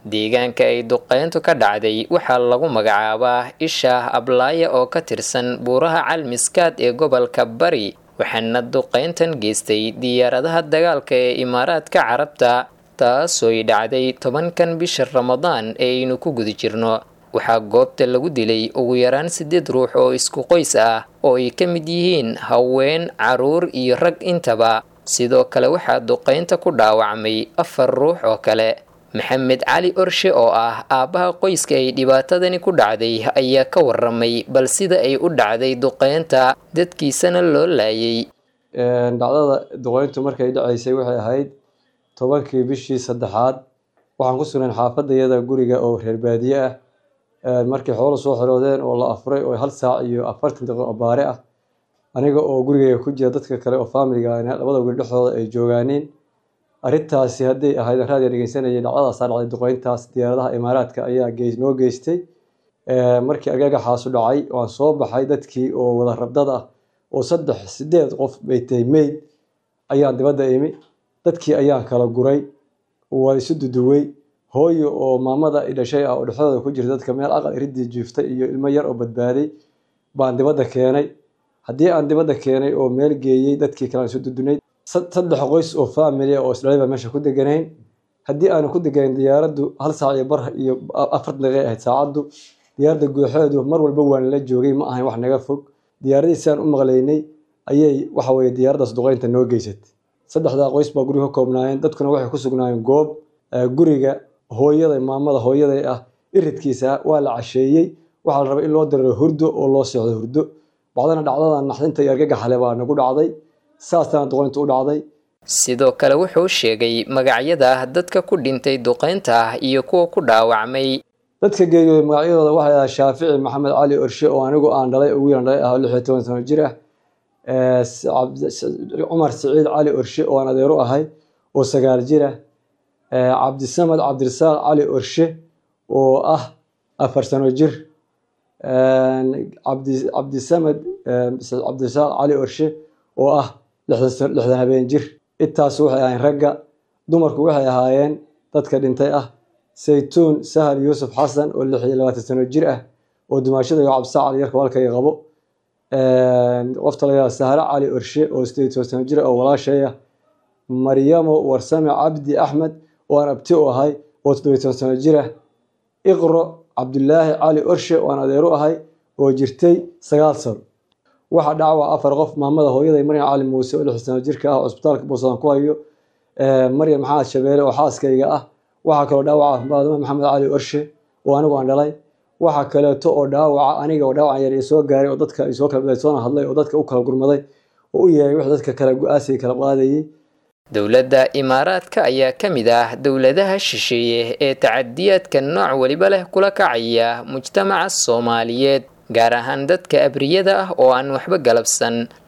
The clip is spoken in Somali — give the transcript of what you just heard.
deegaanka ay duqeyntu ka dhacday waxaa lagu magacaabaa ishaah ablaaya oo ka tirsan buuraha calmiskaad ee gobolka bari waxaana duqeyntan geystay diyaaradaha dagaalka ee imaaraadka carabta taasooy dhacday tobankan bisha ramadaan ee aynu ku guda jirno waxaa goobta lagu dilay ugu yaraan siddeed ruux oo isku qoys ah oo ay ka mid yihiin haween caruur iyo rag intaba sidoo kale waxaa duqeynta ku dhaawacmay afar ruux oo kale maxamed cali orshe oo ah aabbaha qoyska ay dhibaatadani ku dhacday ayaa ka waramay bal sida ay u dhacday duqeynta dadkiisana loo laayay dhacdada duqeyntu markay dhacaysay waxay ahayd tobankii bishii saddexaad waxaan ku sugnayn xaafadayada guriga oo reer baadiye ah markay xoolo soo xiroodeen oo la afuray oo hal saac iyo afartan daqiiqo baare ah aniga oo gurigayga ku jira dadka kale oo faamiliga labada guri dhexdooda ay joogaaniin arrintaasi hadday ahayd raadiga dhegeysanayay dhacdadaasaa dhacday duqeyntaas diyaaradaha imaaraadka ayaa noo geystay markii agagaxaasu dhacay waan soo baxay dadkii oo wada rabdad ah oo saddex sideed qof bay tahay meyd ayaan dibadda imi dadkii ayaan kala guray waa isu duduwey hooyo oo maamada dhashay ah oo dhexdooda ku jirta dadka meel aqal iridii jiiftay iyo ilmo yar oo badbaaday baan dibadda keenay haddii aan dibadda keenay oo meel geeyey dadkii kalean isu dudunay saddex qoys oo faamilia oo isdhalay baa meesha ku deganayn haddii aanu ku deganayn diyaaraddu hal saac iyo bar iyo afartan daqiiqay ahayd saacaddu diyaaradda guuxeedu mar walba waan la joogay ma ahayn wax naga fog diyaaradii sidaan u maqlaynay ayay waxa weye diyaaraddaas duqeynta noo geysatay saddexdaa qoys baa guriga ka koobnaayeen dadkuna waxay ku sugnaayeen goob guriga hooyada maamada hooyaday ah iridkiisa waa la casheeyey waxaa la rabay in loo diriro hurdo oo loo seexdo hurdo bacdana dhacdada naxdinta iyo argagaxale baa nagu dhacday saasana duqeynta u dhacday sidoo kale wuxuu sheegay magacyada dadka ku dhintay duqeynta iyo kuwa ku dhaawacmay dadka geeriyooday magacyadooda waxay ahaa shaafici maxamed cali orshe oo anigu aan dhalay oo wiilan dhalay ah lix iyo toban sano jir ah cumar siciid cali orshe oo aan adeero ahay oo sagaal jir ah cabdisamed cabdirasaaq cali orshe oo ah afar sano jir cabdisamed cabdirasaaq cali orshe oo ah lixdan habeen jir intaas waxay ahayn ragga dumarku waxay ahaayeen dadka dhintay ah saytuun sahal yuusuf xasan oo lix iyo labaatan sano jir ah oo dumaashada iyo cabdisaaq cali yarka walkayga qabo qofta layaa sahre cali orshe oo sideed toban sano jir ah oo walaashay ah maryamo warsame cabdi axmed oo aan abti u ahay oo toddobiy toban sano jir ah iqro cabdulaahi cali orshe oo aan adeeru ahay oo jirtay sagaal sano waxaa dhacwa afar qof maamada hooyaday maryam cali muuse oo lix sano jirka ah oo cusbitaalka buusadan ku hayo maryam maxamed shabeele oo xaaskayga ah waxaa kaloo dhaawaca maadama maxamed cali orshe oo anigu aan dhalay waxaa kaleeto oo dhaawaca aniga oo dhaawacan yar soo gaaray oo dadka soo kala soona hadlay oo dadka u kala gurmaday oo u yeeray wix dadka kale go-aasiga kala qaadayay dowladda imaaraadka ayaa ka mid ah dowladaha shisheeye ee tacadiyaadka nooc weliba leh kula kacaya mujtamaca soomaaliyeed gaar ahaan dadka abriyada ah oo aan waxba galabsan